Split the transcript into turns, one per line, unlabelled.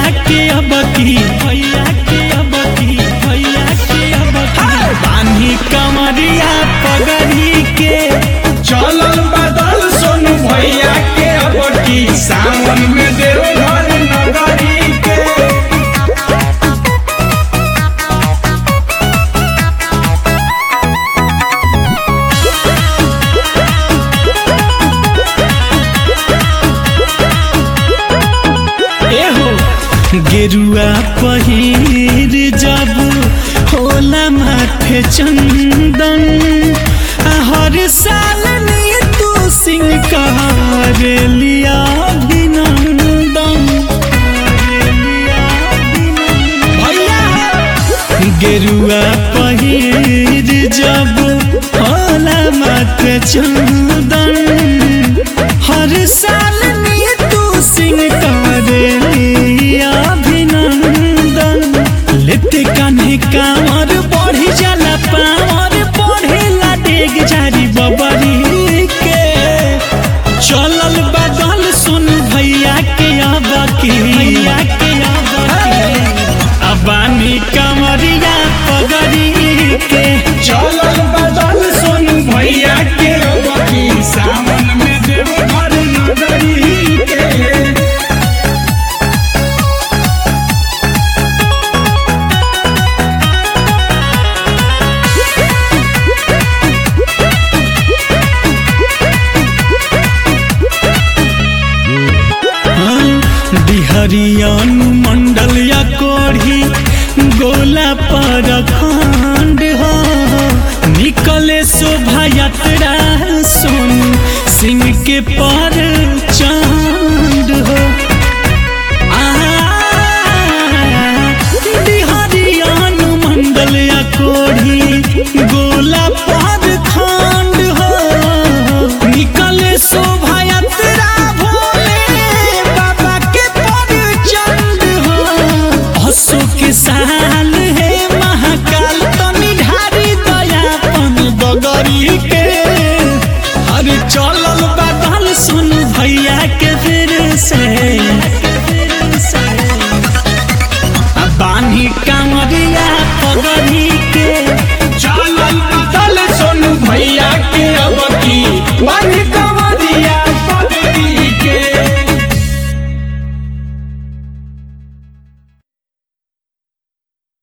के अब की भैया के अब की भैया के अब की बानी कमरिया पगड़ी के
चलल बदल सोनू भैया के अब की सावन में देव घर नगरी के
एहो गेरुआ पहिर जब होला माथे चंदन आ हर साल ने तू सिंह कर लिया अभिनंदन कर लिया अभिनंदन। भैया गेरुआ पहिर जब होला माथे चंदन हर साल में तू सिंह करेलिया अभिनंदन लेते कान्हे कांवर बढ़ी जाला पावर बढ़ेला डेग जारी बबरी के चलल बदल सुन भैया के अब की भैया के अब की अबानी कमरिया पगड़ी के
चलल बदल सोनू भैया के अब की सावन में देव घर नगरी के
बिहरियन मंडल या कोढ़ी गोला पर खंड हो निकले शोभा यात्रा सुन सिंह के पर चांद हो बिहारियन मंडल या कोढ़ी गोला पर खंड हो निकले शोभा यात्रा भोले बाबा के पर चंद हो हसो के साल है महाकाल तनी ढारी दयापन बगरी के अरे चलल बादल सुन भैया के फिर से आ बानी कांवरिया पगड़ी के
चलल बदल सोनू भैया के अब की वन